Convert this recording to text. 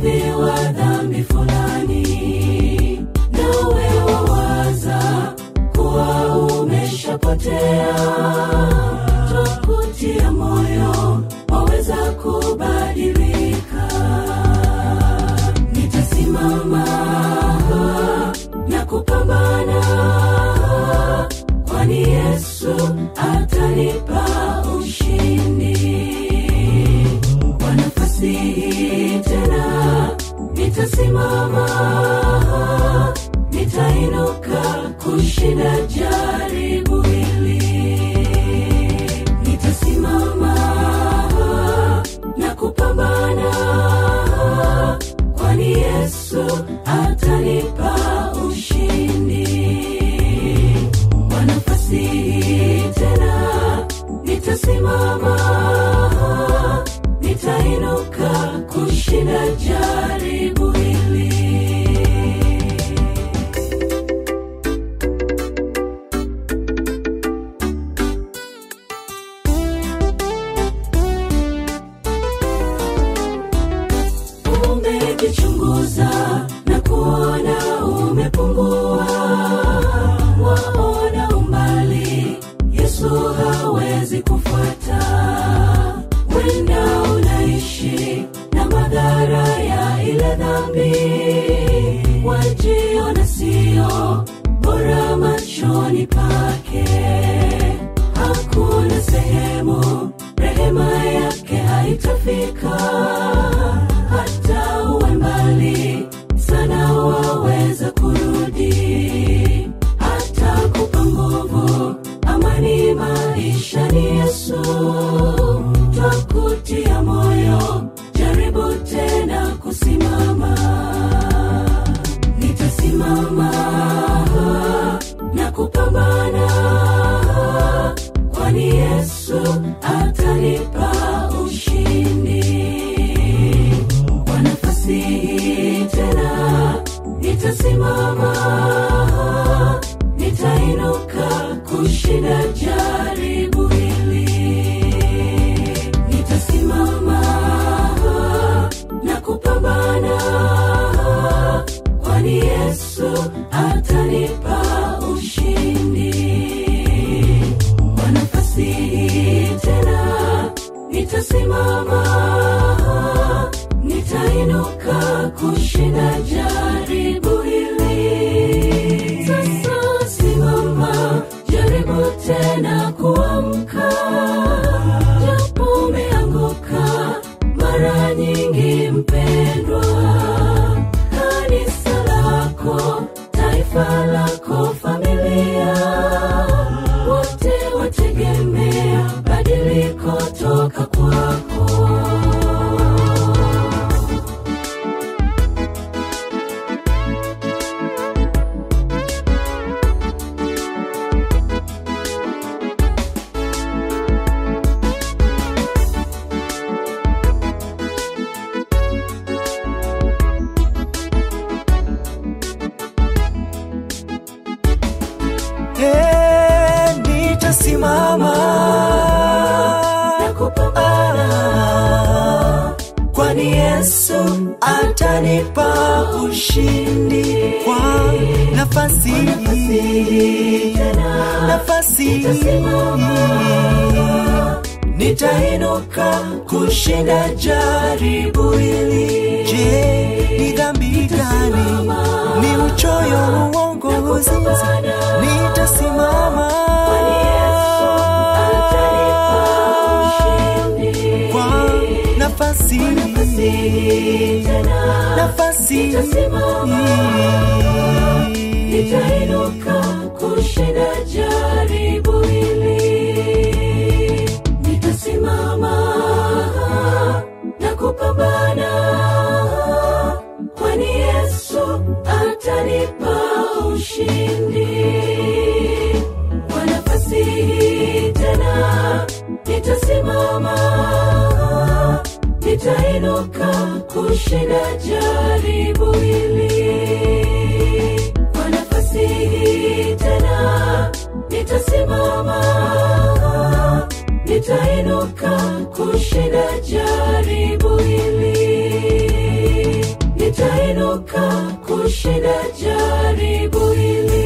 mrithi wa dhambi fulani nawe wawaza kuwa umeshapotea twakutia moyo waweza kubadilika nitasimama na kupambana kwani yesu atanipa ushindi kwa nafasi hii tena nitasimama nitainuka kushinda jaribu hili nitasimama na kupambana kwani yesu atanipa ushindi kwa nafasi hii tena nitasimama nitainuka kushinda jaribu hili umejichunguza na kuona umepungua waona umbali yesu hawezi kufuata wenda unaishi na madhara ya ile dhambi wajiona sio bora machoni pake hakuna sehemu rehema yake haitafika hata uwe mbali sana waweza kurudi hata kupa nguvu amani maisha ni yesu twakutia moyo jaribu tena kusimama nitasimama na kupambana kwani yesu atanipa ushindi kwa nafasi hii tena nitasimama nitainuka kushinda jaribu hili nitasimama na kupambana kwani yesu atanipa ushindi kwa nafasi hii tena nitasimama nitainuka kushinda jaribu hili sasa simama jaribu tena kuamka japo umeanguka mara nyingi mpendwa kanisa lako taifa lako familia wote wategemea badiliko toka kwako Hey, nitasimama na kupambana kwani Yesu atanipa ushindi kwa nafasi hii, nafasi hii nitainuka kushinda jaribu hili. Je, ni dhambi gani? Ni uchoyo, uongo, uzinzi? Nitasimama kwa nafasi hii, nafasi hii nitainuka kushinda jaribu hili nitasimama na kupambana kwani yesu atanipa ushindi kwa nafasi hii tena nitasimama nitainuka kushinda jaribu hili kwa nafasi hii tena nitasimama nitainuka kushinda jaribu hili nitainuka kushinda jaribu hili